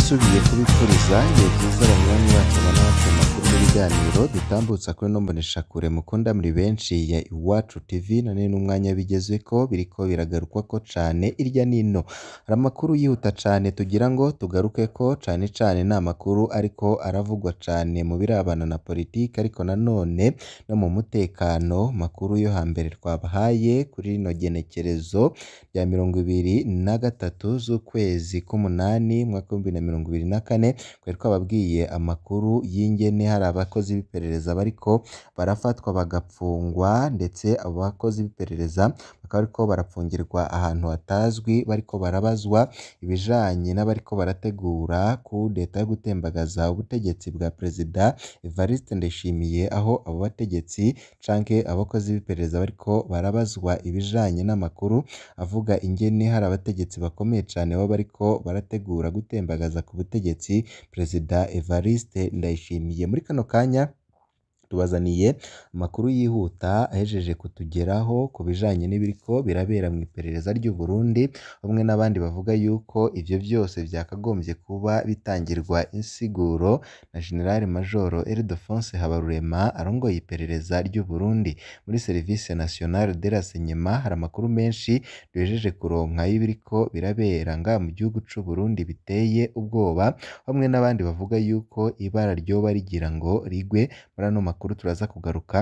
ndasubiye kubipfuriza ibihe byiza banywanyi bacu n'abatse makuru n'ibiganiro dutambutsa kuri no mboneshakure mukunda muri benshi ya Iwacu TV none n'umwanya bigezweko biriko biragarukwako cane irya nino hari amakuru yihuta cane tugira ngo tugarukeko cane cane ni amakuru ariko aravugwa cane mu birabana na politike ariko nanone no mu mutekano makuru yo hambere twabahaye kuri rino genekerezo rya mirongo ibiri na gatatu z'ukwezi k'umunani mwaka w'ibihumbi na mirongo ibiri na kane twari twababwiye amakuru y'ingene hari abakozi b'iperereza bariko barafatwa bagapfungwa ndetse abo bakozi b'iperereza bakaba bariko barapfungirwa ahantu hatazwi bariko barabazwa ibijanye n'abariko barategura kudeta yo gutembagaza ubutegetsi bwa perezida Evariste Ndayishimiye aho abo bategetsi canke abakozi b'iperereza bariko barabazwa ibijanye n'amakuru avuga ingene hari abategetsi bakomeye cane baba bariko barategura gutembagaza ku butegetsi perezida Evariste Ndayishimiye muri kano kanya tubazaniye amakuru yihuta ahejeje kutugeraho ku bijanye n'ibiriko birabera mu iperereza ry'u Burundi bamwe n'abandi bavuga yuko ivyo vyose vyakagombye kuba bitangirwa insiguro na General Major Ildefonse Habarurema arongoye iperereza ry'u Burundi muri Service Nationale de Renseignement hari amakuru menshi duhejeje kuronka y'ibiriko birabera ngaha mu gihugu c'u Burundi biteye ubwoba bamwe n'abandi bavuga yuko ibara ryoba rigira ngo rigwe muri ano makuru turaza kugaruka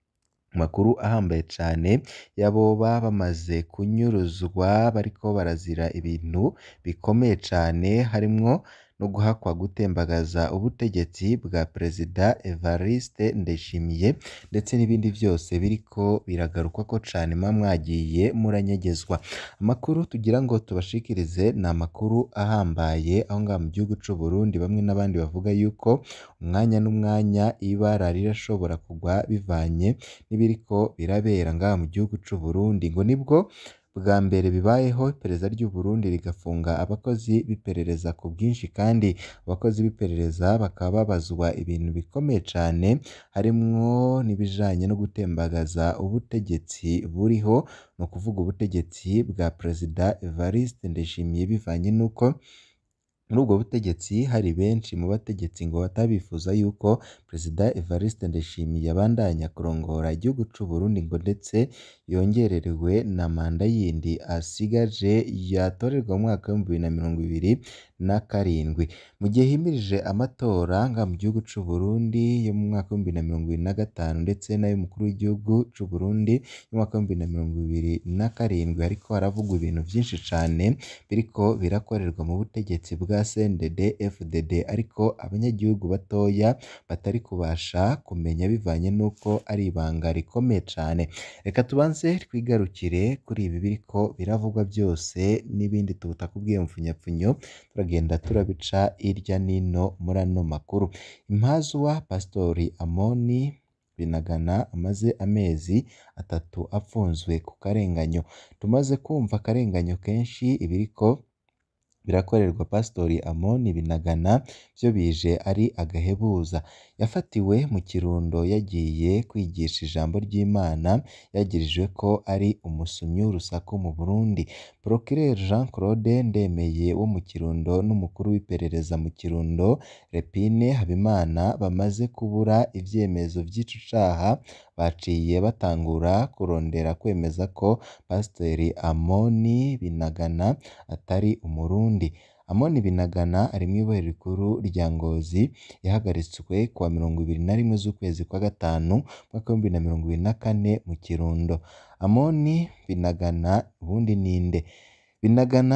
makuru ahambaye cane y'aboba bamaze kunyuruzwa bariko barazira ibintu bikomeye cane harimwo no guhakwa gutembagaza ubutegetsi bwa perezida Evariste Ndayishimiye ndetse n'ibindi vyose biriko biragarukwako cane muba mwagiye muranyegezwa amakuru tugira ngo tubashikirize ni amakuru ahambaye aho ngaha mu gihugu c'u Burundi bamwe n'abandi bavuga yuko umwanya n'umwanya ibara rirashobora kugwa bivanye n'ibiriko birabera ngaha mu gihugu c'u Burundi ngo nibwo bwa mbere bibayeho iperereza ry'u Burundi rigafunga abakozi b'iperereza ku bwinshi kandi abakozi b'iperereza bakaba babazwa ibintu bikomeye cane harimwo n'ibijanye no gutembagaza ubutegetsi buriho ni ukuvuga ubutegetsi bwa perezida Evariste Ndayishimiye bivanye n'uko muri ubwo butegetsi hari benshi mu bategetsi ngo batabifuza yuko perezida Evariste Ndayishimiye abandanya kurongora igihugu c'u Burundi ngo ndetse yongererewe na manda yindi asigaje yatorerwa mu mwaka w'ibihumbi bibiri na mirongo ibiri na karindwi mu gihe himirije amatora ngaha mu gihugu c'u Burundi yo mu mwaka w'ibihumbi bibiri na mirongo ibiri na gatanu ndetse n'ay'umukuru w'igihugu c'u Burundi y'umwaka w'ibihumbi bibiri na mirongo ibiri na karindwi ariko haravugwa ibintu vyinshi cane biriko birakorerwa mu butegetsi bwa CNDD FDD ariko abanyagihugu batoya batari kubasha kumenya bivanye n'uko ari ibanga rikomeye cane reka tubanze twigarukire kuri ibi biriko biravugwa byose n'ibindi tutakubwiye mfunyapfunyo turagenda turabica irya nino muri ano makuru impazwa Pastori Amoni Binagana amaze amezi atatu apfunzwe ku karenganyo tumaze kumva akarenganyo kenshi ibiriko birakorerwa Pastori Amoni Binagana byo bije ari agahebuza yafatiwe mu kirundo yagiye kwigisha ijambo ry'Imana yagirijwe ko ari umusumyi w'urusaku mu Burundi Procureur Jean Claude Ndemeye wo mu Kirundo n'umukuru w'iperereza mu Kirundo Repine Habimana bamaze kubura ivyemezo vy'ico caha baciye batangura kurondera kwemeza ko Pasiteri Amoni Binagana atari umurundi Amoni Binagana ari mw'ibohero rikuru rya Ngozi yahagaritswe kuwa mirongo ibiri na rimwe z'ukwezi kwa gatanu mwaka w'ibihumbi bibiri na mirongo ibiri na kane mu Kirundo Amoni Binagana ubundi ninde Binagana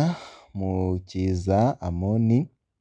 Mukiza Amoni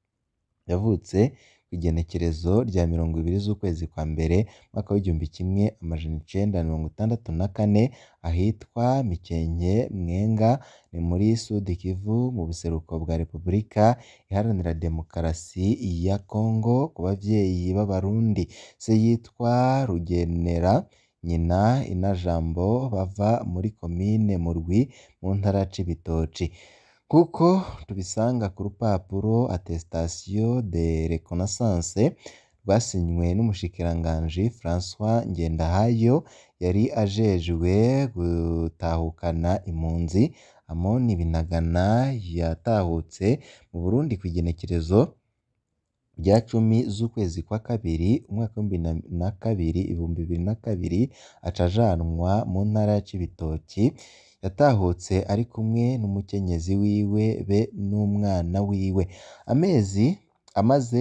yavutse kw'igenekerezo rya mirongo ibiri z'ukwezi kwa mbere mwaka w'igihumbi kimwe amajana icenda mirongo itandatu na kane ahitwa Mikenke Mwenga ni muri Sud Kivu mu buseruko bwa Repubulika Iharanira Demokarasi ya Kongo ku bavyeyi b'Abarundi se yitwa Rugenera nyina Inajambo bava muri komine Murwi mu ntara ya Cibitoki kuko tubisanga ku rupapuro attestation de reconnaissance rwasinywe n'umushikiranganji François Ngendahayo yari ajejwe gutahukana impunzi Amoni Binagana yatahutse mu Burundi kw'igenekerezo rya cumi z'ukwezi kwa kabiri umwaka w'ibihumbi na kabiri ibihumbi bibiri na kabiri aca ajanwa mu ntara ya Cibitoki yatahutse ari kumwe n'umukenyezi wiwe be n'umwana wiwe amezi amaze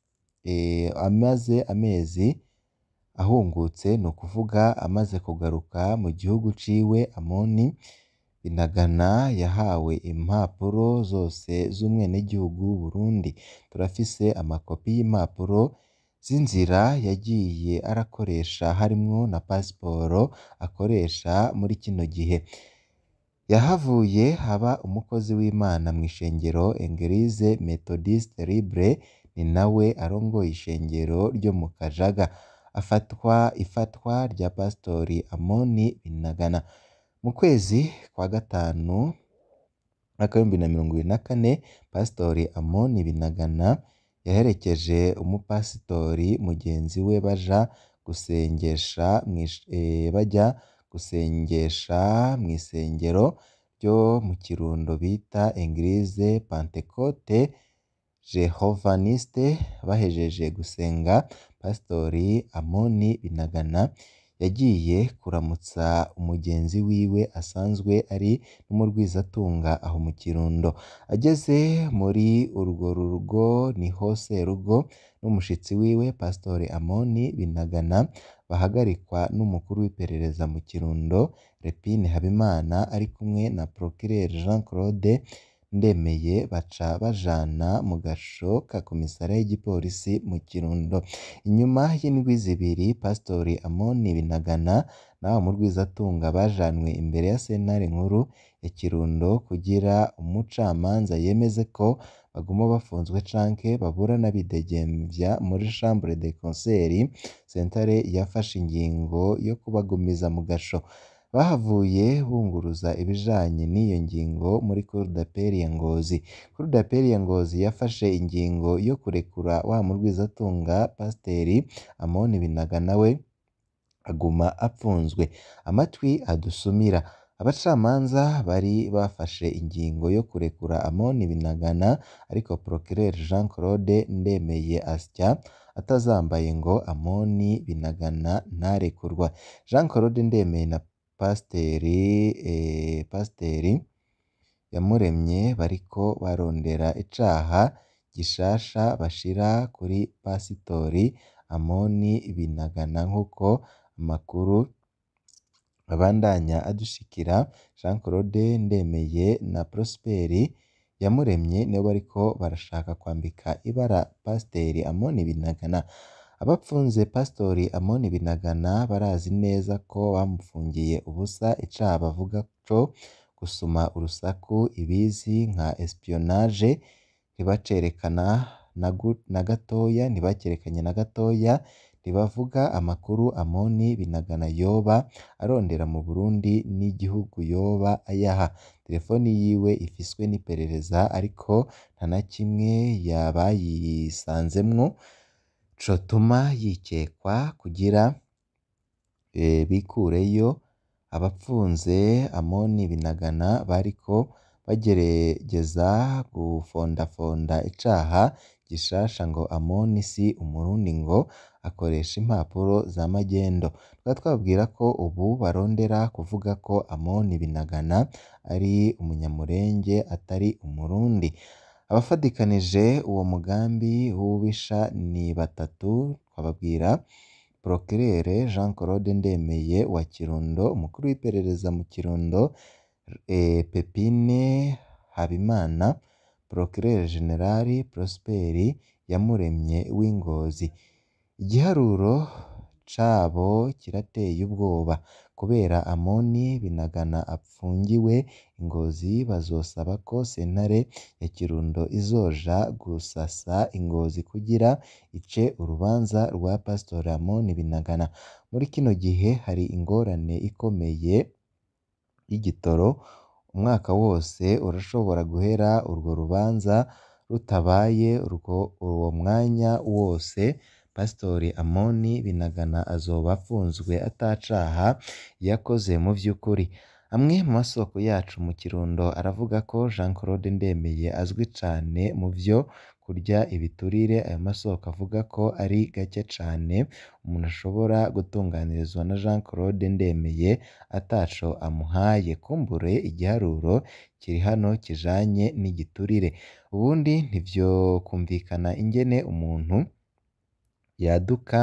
amaze amezi ahungutse ni ukuvuga amaze kugaruka mu gihugu ciwe Amoni Binagana yahawe impapuro zose z'umwenegihugu w'Uburundi turafise amakopi y'impapuro z'inzira yagiye arakoresha harimwo na pasiporo akoresha muri kino gihe yahavuye haba umukozi w'Imana mw'ishengero Eglise Methodiste Libre ni nawe arongoye ishengero ryo mu Kajaga afatwa ifatwa rya Pasitori Amoni Binagana mu kwezi kwa gatanu mwaka w'ibihumbi na mirongo ibiri na kane Pasitori Amoni Binagana yaherekeje umupasitori mugenzi we baja gusengesha bajya gusengesha mw'isengero ryo mu Kirundo bita Eglise Pentecote Jehovaniste bahejeje gusenga Pasitori Amoni Binagana yagiye kuramutsa umugenzi wiwe asanzwe ari n'umurwizatunga aho mu Kirundo ageze muri urwo rugo niho serugo n'umushitsi wiwe Pasitori Amoni Binagana bahagarikwa n'umukuru w'iperereza mu Kirundo Repine Habimana ari kumwe na Procureur Jean Claude Ndemeye baca bajana mu gasho ka komisariya y'igipolisi mu Kirundo inyuma y'indwi zibiri Pasitori Amoni Binagana n'abo murwizatunga bajanwe imbere ya sentare nkuru ya Kirundo kugira umucamanza yemeze ko baguma bafunzwe canke baburana bidegembya muri chambre de conseil sentare yafashe ingingo yo kubagumiza mu gasho bahavuye bunguruza ibijanye n'iyo ngingo muri cour d'appel ya Ngozi cour d'appel ya Ngozi yafashe ingingo yo kurekura wa murwizatunga Pasiteri Amoni Binagana we aguma apfunzwe amatwi adusumira abacamanza bari bafashe ingingo yo kurekura Amoni Binagana ariko Procureur Jean Claude Ndemeye asya atazambaye ngo Amoni Binagana ntarekurwa Jean Claude Ndemeye na Pasiteri eh, Pasiteri Yamuremye bariko barondera icaha gishasha bashira kuri Pasitori Amoni Binagana nk'uko amakuru abandanya adushikira Jean Claude Ndemeye na Prosperi Yamuremye nibo bariko barashaka kwambika ibara Pasiteri Amoni Binagana abapfunze Pasitori Amoni Binagana barazi neza ko bamufungiye ubusa icaha bavuga co gusuma urusaku ibizi nka espionage ntibacerekana na gatoya ntibacerekanye na gatoya ntibavuga amakuru Amoni Binagana yoba arondera mu Burundi n'igihugu yoba ayaha telefoni yiwe ifiswe n'iperereza ariko nta na kimwe yabayisanzemwo cotuma yikekwa kugira bikureyo abapfunze Amoni Binagana bariko bagerageza gufondafonda icaha gishasha ngo Amoni si umurundi ngo akoresha impapuro za magendo tukaba twababwira ko ubu barondera kuvuga ko Amoni Binagana ari umunyamurenge atari umurundi abafadikanije uwo mugambi w'ububisha ni batatu twababwira Procureur Jean Claude Ndemeye wa Kirundo umukuru w'iperereza mu Kirundo Pepine Habimana Procureur General Prosperi Yamuremye w'Ingozi igiharuro cabo kirateye ubwoba kubera Amoni Binagana apfungiwe Ingozi bazosaba ko sentare ya Kirundo izoja gusasa Ingozi kugira ice urubanza rwa Pasitori Amoni Binagana muri kino gihe hari ingorane ikomeye y'igitoro umwaka wose urashobora guhera urwo rubanza rutabaye uwo mwanya wose Pasitori Amoni Binagana azoba afunzwe atacaha yakoze mu vy'ukuri amwe mu masoko yacu mu Kirundo aravuga ko Jean Claude Ndemeye azwi cane mu vyo kurya ibiturire ayo masoko avuga ko ari gake cane umuntu ashobora gutunganirizwa na Jean Claude Ndemeye ataco amuhaye kumbure igiharuro kiri hano kijanye n'igiturire ubundi ntivyokumvikana ingene umuntu yaduka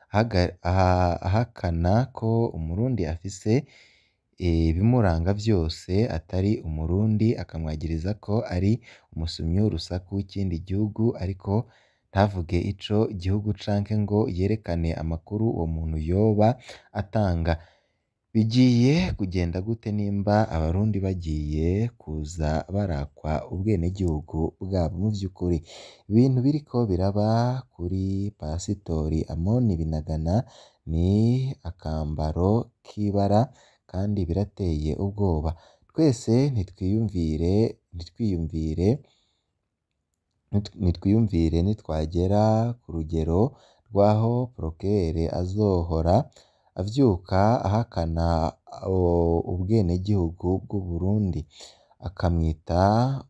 ahakana ko umurundi afise ibimuranga vyose atari umurundi akamwagiriza ko ari umusumyi w'urusaku w'ikindi gihugu ariko ntavuge ico gihugu canke ngo yerekane amakuru uwo muntu yoba atanga bigiye kugenda gute nimba abarundi bagiye kuza barakwa ubwenegihugu bwabo mu vy'ukuri ibintu biriko biraba kuri pasitori Amoni Binagana ni akambaro k'ibara kandi birateye ubwoba twese nitwiyumvire nitwiyumvire nitwiyumvire nitwagera ku rugero rw'aho porokirere azohora avyuka ahakana ubwenegihugu bw'Uburundi akamwita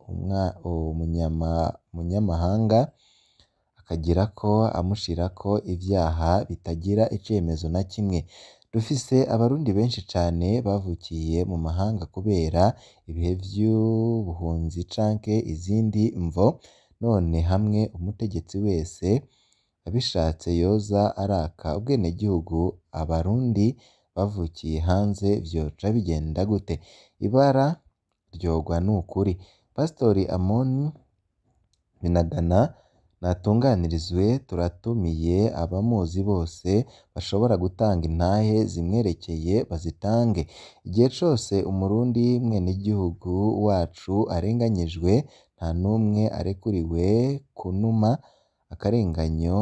umunyamahanga akagirako amushirako ivyaha bitagira icemezo na kimwe dufise abarundi benshi cane bavukiye mu mahanga kubera ibihe vy'ubuhunzi canke izindi mvo none hamwe umutegetsi wese abishatse yoza araka ubwenegihugu abarundi bavukiye hanze vyoca bigenda gute ibara ryogwa n'ukuri pasitori Amoni Binagana natunganirizwe turatumiye abamuzi bose bashobora gutanga intahe zimwerekeye bazitange igihe cose umurundi mwenegihugu wacu arenganyijwe nta numwe arekuriwe kunuma akarenganyo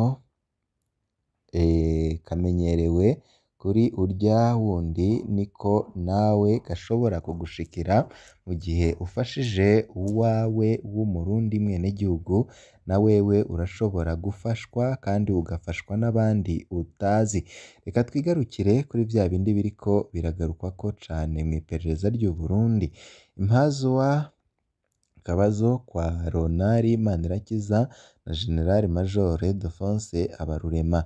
kamenyerewe kuri urya wundi niko nawe gashobora kugushikira mu gihe ufashije uwawe w'umurundi mwenegihugu na wewe urashobora gufashwa kandi ugafashwa n'abandi utazi reka twigarukire kuri vya bindi biriko biragarukwako cane mw'iperereza ry'u Burundi impazuwa akabazo kwa Ronari Manirakiza na General Major Defonse Abarurema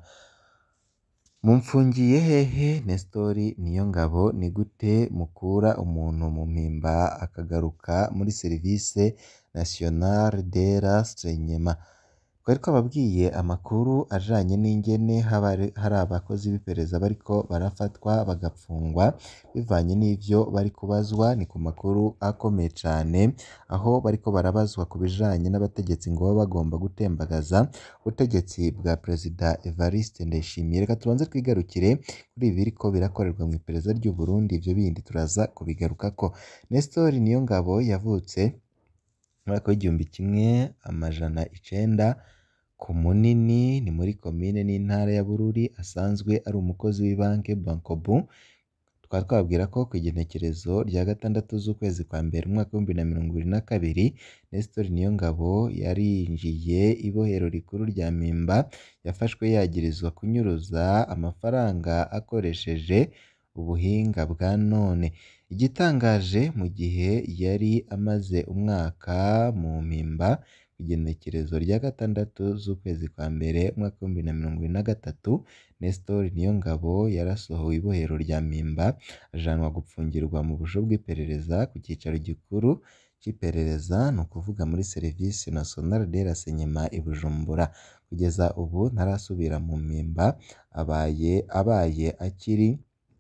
mumfungiye hehe Nestori Niyongabo ni gute mukura umuntu mu mpimba akagaruka muri Service Nationale de l'Enseignement twari twababwiye amakuru ajanye n'ingene hari abakozi b'iperereza bariko barafatwa bagapfungwa bivanye n'ivyo bari kubazwa ni ku makuru akomeye cane aho bariko barabazwa ku bijanye n'abategetsi ngo baba bagomba gutembagaza ubutegetsi bwa Perezida Evariste Ndayishimiye reka tubanze twigarukire kuri ibi biriko birakorerwa mw'iperereza ry'u Burundi ivyo bindi turaza kubigarukako Nestor Niyongabo yavutse mu mwaka w'igihumbi kimwe amajana icenda ku Munini ni muri komine n'intara ya Bururi asanzwe ari umukozi w'ibanke Bankobu tukaba twababwira ko kw'igenekerezo rya gatandatu z'ukwezi kwa mbere umwaka w'ibihumbi na mirongo ibiri na kabiri Nestor Niyongabo yarinjiye ibohero rikuru rya Mpimba yafashwe yagirizwa kunyuruza amafaranga akoresheje ubuhinga bwa none igitangaje mu gihe yari amaze umwaka mu mpimba igenekerezo rya gatandatu z'ukwezi kwa mbere umwaka w'ibihumbi na mirongo ibiri na gatatu Nestor Niyongabo yarasohowe ibohero rya Mpimba ajanwa gupfungirwa mu busho bw'iperereza ku cicaro gikuru c'iperereza ni ukuvuga muri Service Nationale de l'Enseignement i Bujumbura kugeza ubu ntarasubira mu mpimba abaye abaye akiri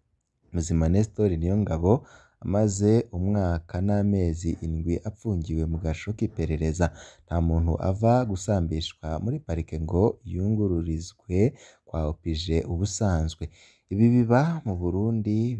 muzima Nestor Niyongabo amaze umwaka n'amezi indwi apfungiwe mu gasho k'iperereza nta muntu ava gusambishwa muri parike ngo yungururizwe kwa OPG ubusanzwe ibi biba mu Burundi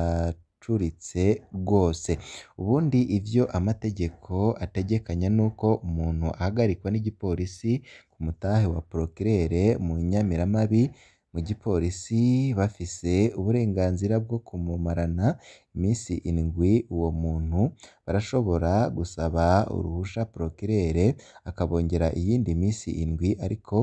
biracuritse rwose ubundi ivyo amategeko ategekanya nuko umuntu ahagarikwa n'igipolisi ku mutahe wa procureur mu nyamiramabi mu gipolisi bafise uburenganzira bwo kumumarana imisi indwi uwo muntu barashobora gusaba uruhusha procureur akabongera iyindi misi indwi ariko mu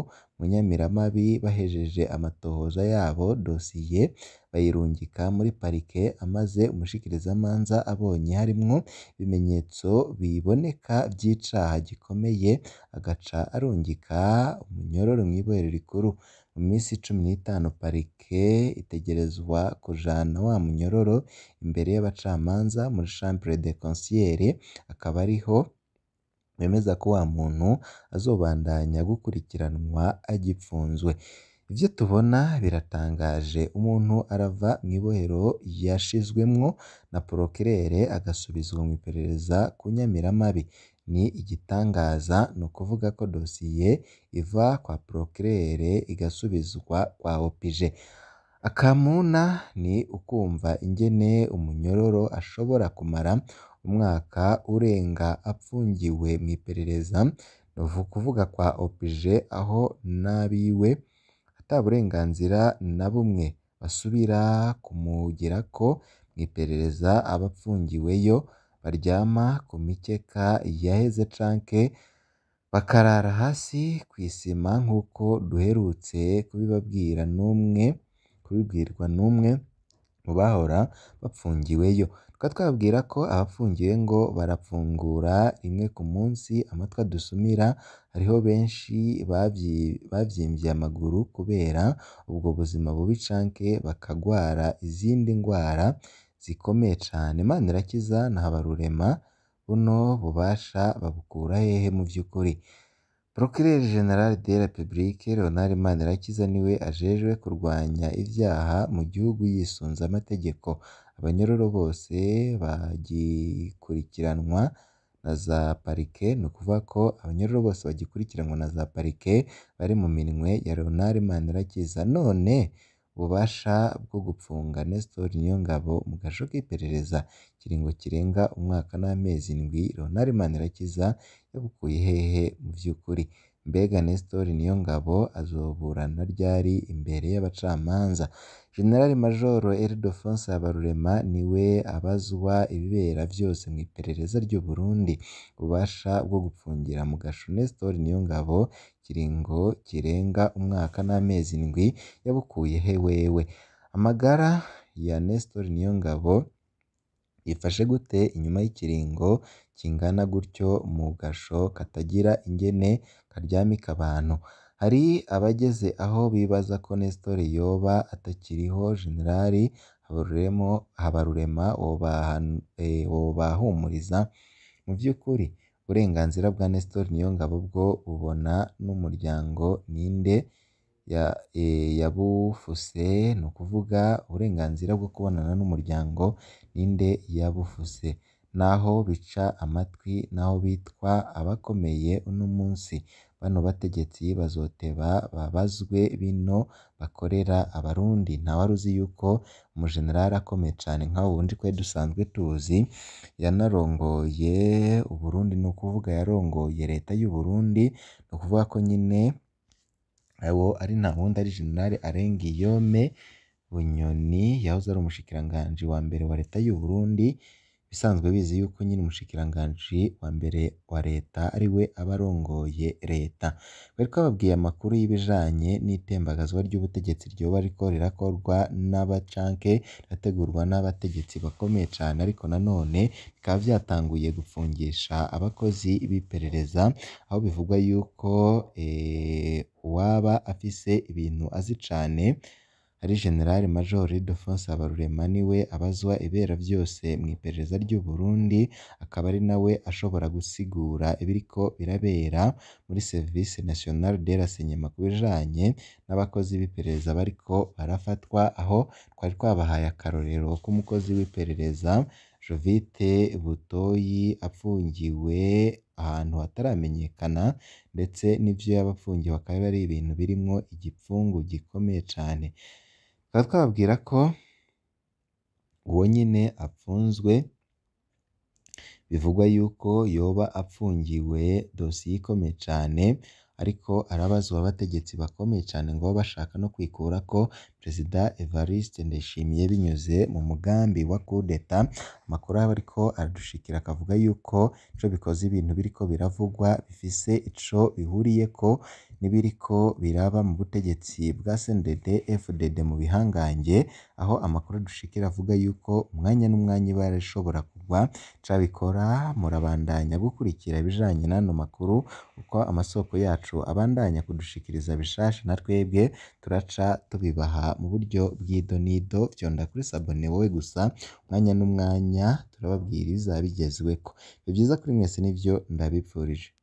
mu Nyamiramabi bahejeje amatohoza yabo dosiye bayirungika muri parike amaze umushikirizamanza abonye harimwo ibimenyetso biboneka vy'icaha gikomeye agaca arungika umunyororo mw'ibohero rikuru mu misi cumi n'itanu parike itegerezwa kujana wa munyororo imbere y'abacamanza muri chambre de conseil akaba ariho bemeza ko wa muntu azobandanya gukurikiranwa agipfunzwe ivyo tubona biratangaje umuntu arava mw'ibohero yashizwemwo na porokirere agasubizwa mw'iperereza ku Nyamiramabi ni igitangaza ni ukuvuga ko dosiye iva kwa porokirere igasubizwa kwa OPG akamuna ni ukumva ingene umunyororo ashobora kumara umwaka urenga apfungiwe mw'iperereza ni ukuvuga kwa OPG aho n'abiwe ata burenganzira na bumwe basubira kumugirako mw'iperereza aba apfungiweyo baryama ku mikeka yaheze canke bakarara hasi kw'isima nk'uko duherutse kubibabwira n'umwe kubibwirwa n'umwe mu bahora bapfungiweyo tukaba twababwira ko abafungiwe ngo barapfungura rimwe ku munsi amatwi adusumira hariho benshi bavyimvye amaguru kubera ubwo buzima bubi canke bakagwara izindi ngwara zikomeye cane Manirakiza na Habarurema buno bubasha babukura hehe mu vy'ukuri Procureur General de la République Leonard Manirakiza niwe ajejwe kurwanya ivyaha mu gihugu yisunze amategeko abanyororo bose bagikurikiranwa na za parike ni ukuvuga ko abanyororo bose bagikurikiranwa na za parike bari mu minwe ya Leonard Manirakiza none ububasha bwo gupfunga Nestor Niyongabo mu gasho k'iperereza ikiringo kirenga umwaka n'amezi indwi Leonard Manirakiza yabukuye hehe mu vy'ukuri mbega Nestor Niyongabo azoburana ryari imbere y'abacamanza General Major Ildefonse Habarurema niwe abazwa ibibera vyose mw'iperereza ry'u Burundi ububasha bwo gupfungira mu gasho Nestor Niyongabo ikiringo kirenga umwaka n'amezi indwi yabukuye he wewe amagara ya Nestor Niyongabo yifashe gute inyuma y'ikiringo kingana gutyo mu gasho katagira ingene karyamika abantu hari abageze aho bibaza ko Nestor yoba atakiriho General Habarurema wobahumuriza mu vy'ukuri uburenganzira bwa Nestor Niyongabo bwo bubona n'umuryango ninde yabufuse ni ukuvuga uburenganzira bwo kubonana n'umuryango ninde yabufuse naho bica amatwi naho bitwa abakomeye uno munsi bano bategetsi bazoteba babazwe bino bakorera abarundi ntawari uzi yuko umujenerali akomeye cane nka wundi twari dusanzwe tuzi yanarongoye Uburundi ni ukuvuga yarongoye leta y'u Burundi ni ukuvuga ko nyine uwo ari nta wundi ari General Arengiyome Bunyoni yahoze ari umushikiranganji wa mbere wa leta y'u Burundi bisanzwe bizi yuko nyine umushikiranganji wa mbere wa leta ariwe aba arongoye leta bari twababwiye amakuru y'ibijanye n'itembagazwa ry'ubutegetsi ryoba riko rirakorwa n'abacanke rirategurwa n'abategetsi bakomeye cane ariko nanone bikaba vyatanguye gupfungisha abakozi b'iperereza aho bivugwa yuko uwaba afise ibintu azi cane ari General Major Ildefonse Habarurema niwe abazwa ibera vyose mw'iperereza ry'u Burundi akaba ari nawe ashobora gusigura ibiriko birabera muri Service National de Renseignement ku bijanye n'abakozi b'iperereza bariko barafatwa aho twari twabahaye akarorero k'umukozi w'iperereza Jovite Butoyi apfungiwe ahantu hataramenyekana ndetse n'ivyo yaba apfungiwe akaba ari ibintu birimwo igipfungu gikomeye cane tukaba twababwira ko uwo nyene apfunzwe bivugwa yuko yoba apfungiwe dosiye ikomeye cane ariko arabazwa abategetsi bakomeye cane ngo baba bashaka no kwikurako Perezida Evariste Ndayishimiye binyuze mu mugambi wa coup d'etat amakuru aba ariko aradushikira akavuga yuko ico bikoze ibintu biriko biravugwa bifise ico bihuriyeko n'ibiriko biraba mu butegetsi bwa CNDD FDD mu bihangange aho amakuru adushikira avuga yuko umwanya n'umwanya iba yarashobora kugwa cabikora murabandanya gukurikira ibijanye n'ano makuru uko amasoko yacu abandanya kudushikiriza bishasha na twebwe turaca tubibaha mu buryo bw'idonido vyonda kuri sabone wowe gusa umwanya n'umwanya turababwiriza bigezweko ni vyiza kuri mwese nivyo ndabipfurije